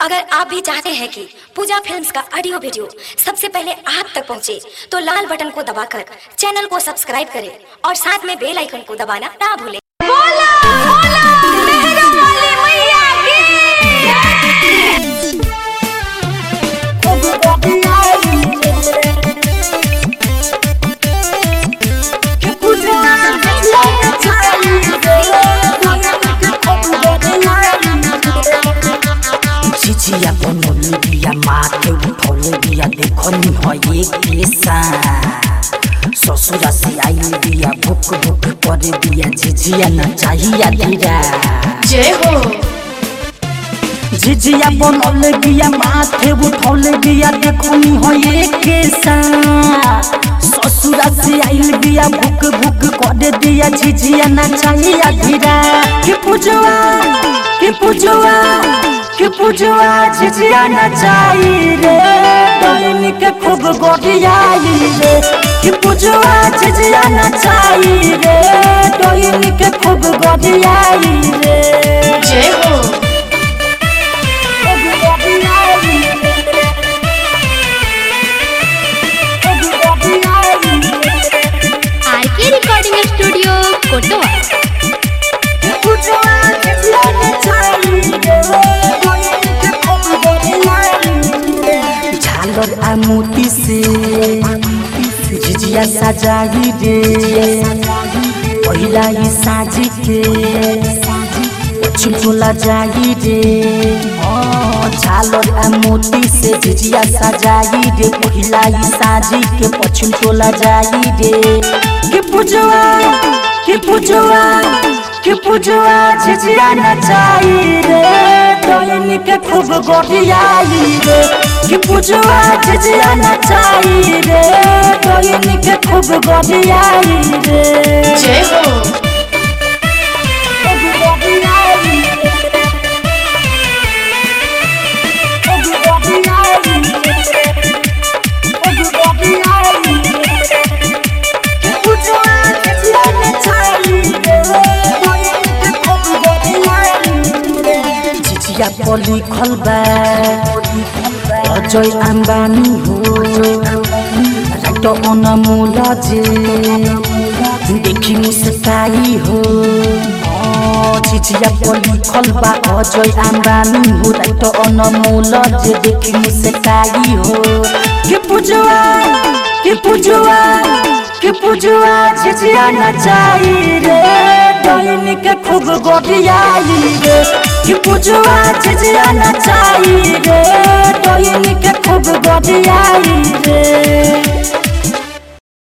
अगर आप भी चाहते हैं कि पूजा फिल्म्स का ऑडियो वीडियो सबसे पहले आप तक पहुंचे, तो लाल बटन को दबाकर चैनल को सब्सक्राइब करें और साथ में बेल आइकन को दबाना ना भूलें बोला बोला मेहरा वाली मैया की चिचिया बनोले बिया माथे उठौले बिया देखनी हो ये केसा ससुरा से आइल बिया भुक भुक करे बिया झिझिया न चाहिया धीरा जय हो झिझिया बनोले बिया माथे उठौले बिया देखनी हो ये केसा ससुरा से आइल बिया भुक भुक करे बिया झिझिया न चाहिया धीरा कि पूजवा कि पूजवा कि पूजवा झिझिया न चाहिए रे डोलिनी के खूब गोटियाई रे कि पूजवा झिझिया न चाहिए रे डोलिनी के खूब गोटियाई रे जय हो आर के रिकॉर्डिंग स्टूडियो कोटवा झालर आ मोती से झिझिया सजाई रे पहिला ही साजी के छिटोला जाई रे हाँ, झालर आ मोती से झिझिया सजाई रे पहिला ही साजी के पछुन टोला जाई रे कि पूजवा कि पूजवा कि पूजवा झिझिया नचाई रे डोलिनी के खूब गोटियाई रे कि पूजवा झिझिया नचाई रे डोलिनी के खूब गोटियाई रे जय हो चिचिया पर लिखल बा अजय आम्बानी हो राइट अनमोल जे देखि मुस्काई हो अँ, चिचिया पर लिखल बा अजय आम्बानी हो राइट अनमोल जे देखि मुस्काई हो के पूजवा के पूजवा के पूजवा झिझिया नचाई रे डोलिनी के खूब गोटियाई रे कि पूजवा झिझिया नचाई रे डोलिनी के खूब गोटियाई रे